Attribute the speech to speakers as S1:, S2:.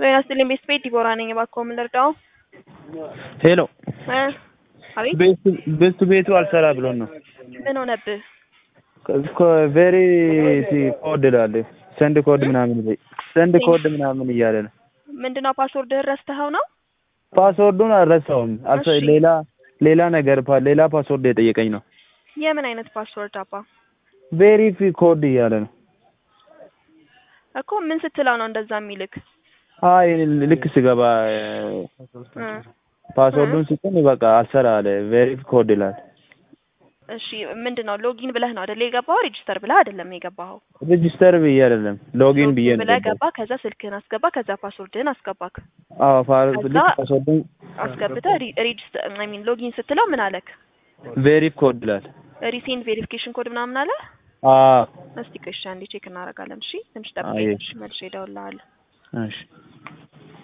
S1: ጤና ይስጥልኝ ቤት ቤት ዲቦራ ነኝ። እባክዎ ምን ልርዳው?
S2: ሄሎ
S1: እ አቤት
S2: ቤቱ ቤቱ አልሰራ ብሎን ነው።
S1: ምን ሆነብህ?
S2: ቬሪ ኮድ ላለ ሰንድ ኮድ ምናምን ይለኝ ሰንድ ኮድ ምናምን እያለ ነው።
S1: ምንድነው ፓስወርድህን ረስተኸው ነው?
S2: ፓስወርዱን አልረሳውም። አልሰ
S1: እሺ።
S2: ሌላ ሌላ ነገር ፓ- ሌላ ፓስወርድ የጠየቀኝ ነው።
S1: የምን አይነት ፓስወርድ አባ?
S2: ቬሪፊ ኮድ እያለ ነው።
S1: እኮ ምን ስትለው ነው እንደዛ የሚልክ?
S2: አይ ልክ ስገባ
S1: እ
S2: ፓስወርዱን ሲጠን በቃ አልሰራ አለ። ቬሪፊ ኮድ ይላል።
S1: እሺ ምንድነው ሎጊን ብለህ ነው አይደል የገባኸው? ሬጂስተር ብለህ አይደለም የገባኸው?
S2: ሬጂስተር ብዬ አይደለም ሎጊን ብዬ ነው
S1: ብለህ
S2: የገባሁት።
S1: ገባ። ከዛ ስልክህን አስገባ። ከዛ ፓስወርድህን አስገባክ።
S2: አዎ ፋ-
S1: ከዛ
S2: ልክ ፓስወርዱን
S1: አስገብተህ ሬጂስተር አይ ሚን ሎጊን ስትለው ምን አለክ?
S2: ቬሪፊ ኮድ ይላል።
S1: ሪሴንት ቬሪፊኬሽን ኮድ ምናምን አለ?
S2: አዎ
S1: እስቲ ቆይ እሺ አንዴ ቼክ እናደርጋለን። እሺ ትንሽ
S2: አይ።
S1: ጠብቀኝ። እሺ መልሼ እደውልልሃለሁ።
S2: እሺ